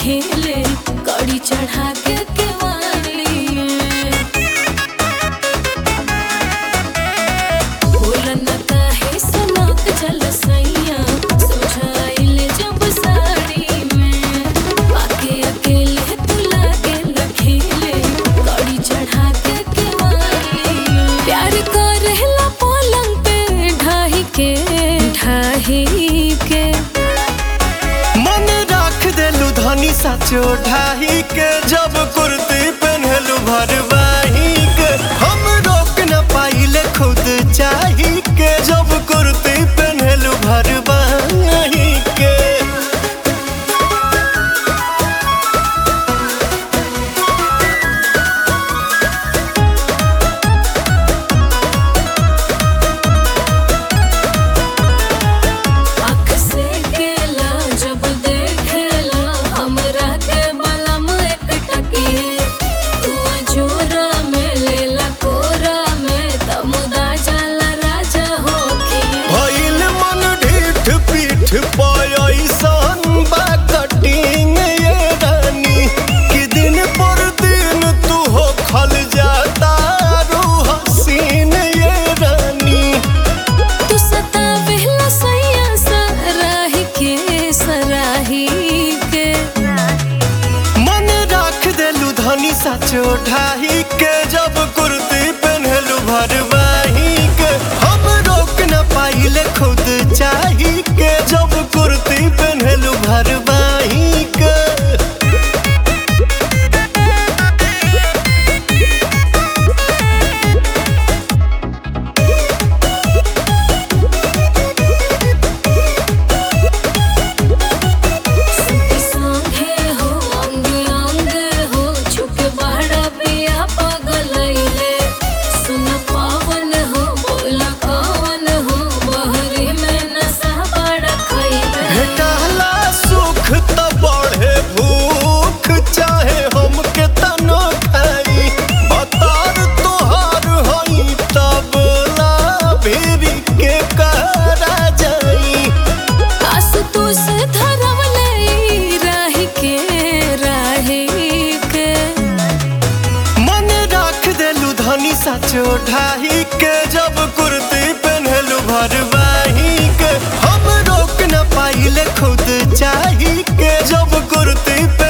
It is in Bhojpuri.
खेले कड़ी चढ़ा के केवाड़ी बोलन काहे सुनत जल सैया सोझाइले जब साड़ी में आके अकेले तुला के लखेले कड़ी चढ़ा के केवाड़ी प्यार करेला पलंग पे ढाही के ढाही के मन राख देलू धनी साचो ढाही के जब कुर्ती पहनलू भरवाही के हम रोक न पाइले खुद चाही के जब कुर्ती पहनलू भरवाही के आँख से केला जब देखेला हमरा के बलम एक टकिए तू जोरा में लेला कोरा में तमुदा जाला राजा होके भइल मन ढीठ पीठ पयसन बा कटिंग ये रानी कि दिन पर दिन तू हो खल जाता रू हसीन ये रानी तू सतावेला सैया सराही के सराही के मन राख देलू धनी साचो ढाही के जब कुर्ती पहनलू भरवाही के हम रोक न पाइले खुद चाही के जब कुर्ती पहनलू भरवाही के सुती सांघे हो अंग अंग हो छुप बड़ा पिया पगलैले सुन पावन हो बोल कवन हो बहरी में नशा बड़ा खैले भेटला सुख त बढ़े भूख चाहे हम के तनो खाई बतार तोहार हई तब ला भेरी के करा जाई आस तू से धरवले राही के राही के मन राख देलू धनी साचो ढाही के जब कुर्ती पहनलू भरवाही के हम रोक न पाइले खुद चाही के जब कुर्ती